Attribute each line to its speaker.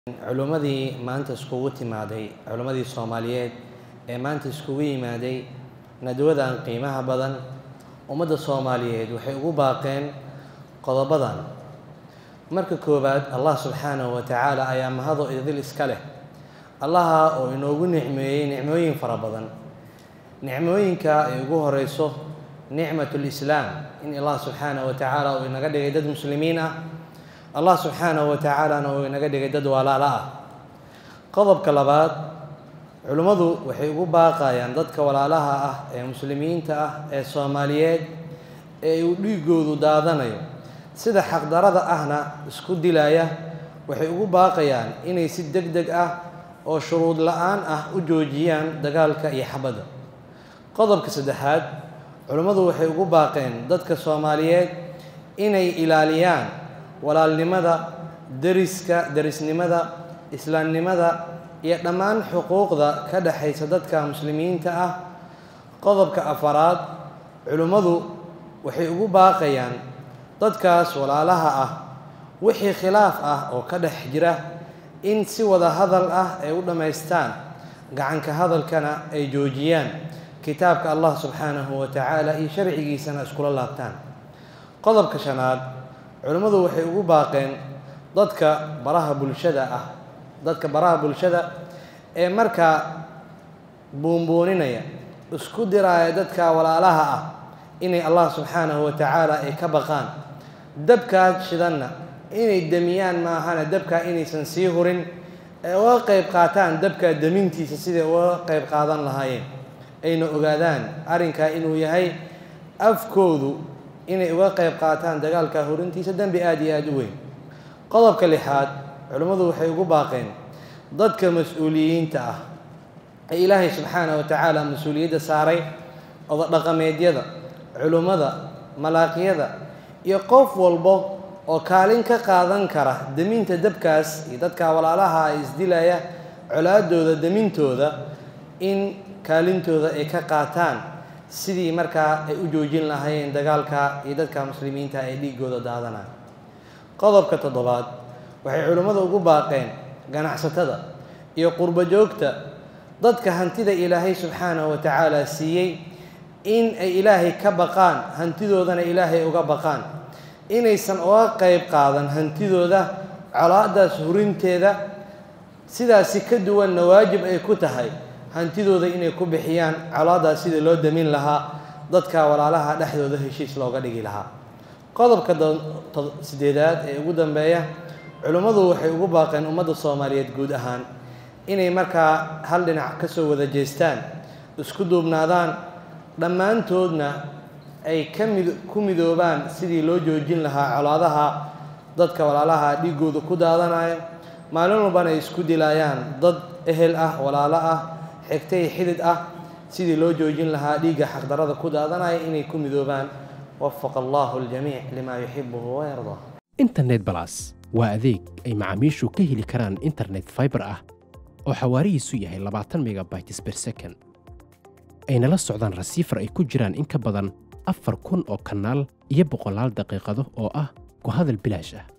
Speaker 1: culimmadii maanta iskugu timaaday culimmadii soomaaliyeed ee maanta iskugu yimaaday nadwadan qiimaha badan ummadda soomaaliyeed waxay ugu baaqeen qodobadan marka koowaad allah subxaanahu wa tacaala ayaa mahado idil iska leh allaha oo inoogu nicmeeyey nicmooyin fara badan nicmooyinka ay ugu horeyso nicmat lislaam in allah subxaanahu wa tacaala uu inaga dhigay dad muslimiin ah allah subxaanahu wa tacaalana uu inaga dhigay dad walaalo ah qodobka labaad culimmadu waxay ugu baaqayaan dadka walaalaha ah ee muslimiinta ah ee soomaaliyeed ee uu dhiigoodu daadanayo sida xaqdarada ahna isku dilaya waxay ugu baaqayaan inay si deg deg ah oo shuruud la-aan ah u joojiyaan dagaalka iyo xabadda qodobka saddexaad culimmadu waxay ugu baaqeen dadka soomaaliyeed inay ilaaliyaan walaalnimada deriska derisnimada islaamnimada iyo dhammaan xuquuqda ka dhexaysa dadka muslimiinta ah qodobka afaraad culimmadu waxay ugu baaqayaan dadkaas walaalaha ah wixii khilaaf ah oo ka dhex jira in si wada hadal ah ay u dhammaystaan gacanka hadalkana ay joojiyaan kitaabka allah subxaanahu wa tacaala iyo sharcigiisana iskula laabtaan qodobka shanaad culimmadu waxay ugu baaqeen dadka baraha bulshada ah dadka baraha bulshada ee markaa buunbuuninaya isku diraaya dadka walaalaha ah inay allah subxaanahu wa tacaala ay ka baqaan dabkaas shidanna inay demiyaan maahana dabkaa inaysan sii hurin ee uga qayb qaataan dabka demintiisa siday uga qayb qaadan lahaayeen ayna ogaadaan arrinkaa inuu yahay afkoodu inay uga qayb qaataan dagaalka hurintiisa dembi aada iyo aada u weyn qodobka lixaad culimmadu waxay ugu baaqeen dadka mas-uuliyiinta ah ee ilaahay subxaanahu wa tacaala mas-uuliyadda saaray odadhaqameedyada culimmada malaaqyada iyo qof walbo oo kaalin ka qaadan kara deminta dabkaas iyo dadka walaalaha ay isdilaya colaadooda demintooda in kaalintooda ay ka qaataan sidii markaa ay u joojin lahaayeen dagaalka iyo dadka muslimiinta ee dhiigooda daadanaya qodobka toddobaad waxay culimmadu ugu baaqeen ganacsatada iyo qurbo joogta dadka hantida ilaahay subxaanahu wa tacaala siiyey in ay ilaahay ka baqaan hantidoodana ilaahay uga baqaan inaysan uga qayb qaadan hantidooda colaadaas hurinteeda sidaasi ka duwanna waajib ay ku tahay hantidooda inay ku bixiyaan colaadaas sidii loo damin lahaa dadka walaalaha dhexdooda heshiis looga dhigi lahaa qodobka sideedaad ee ugu dambeeya culimmadu waxay ugu baaqeen ummadda soomaaliyeed guud ahaan inay markaa hal dhinac ka soo wada jeestaan isku duubnaadaan dhammaantoodna ay ka mid ku midoobaan sidii loo joojin lahaa colaadaha dadka walaalaha dhiigooda ku daadanayo maalin walbana ay isku dilayaan dad ehel ah walaalo ah xigtay xidid ah sidii loo joojin lahaa dhiigga xaqdarada ku daadanaya inay ku midoobaan wafaqa allahu aljamiic limaa yuxibuhu wayardaa
Speaker 2: internet balas waa adeeg ay macaamiishu ka heli karaan internet faibar ah oo xawaarihiisu yahay labaatan megabytes ber second ayna la socdaan rasiifar ay ku jiraan in ka badan afar kun oo kanaal iyo boqolaal daqiiqado oo ah ku hadal bilaash ah